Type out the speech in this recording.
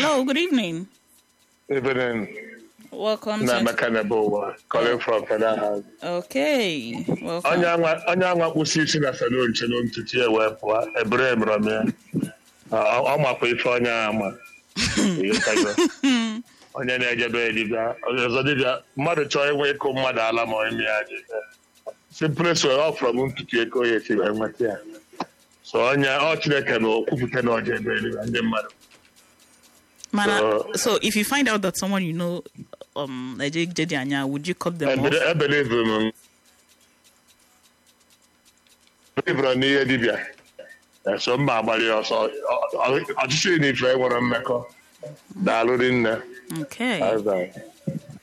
Hello, good evening. Evening, Welcome na to. Emeka Nebuwa, calling from Federal House. Okay, welcome. Onye anwa onye anwa kpụsị isi na salon chelo ntutu ya wee pụọ ebere emere m ya Ọ- ọ makwa ife onye a ama Ịghọtago? onye na-ejebe ya dibịa onye ọzọ dibịa mmadụ chọọ inwe ịkụ mmadụ ala ma ime ya dị simples wee ọ fọrọ m ntutu ego ya esi wee nweta ya so onye ọ Chineke na okwupụta na ọja ebe eluigwe ndị mmadụ Mana, So- so if you find out that someone you know, um, like Jake Jedi Anya, would you cut them off? ebelivu m belivuru n'ihe dibịa eso mma agbalị ya ọsọ Ọ- ọ- ọchịchị na ife nwere mmekọ daalụ dị nne Okay. Bye bye.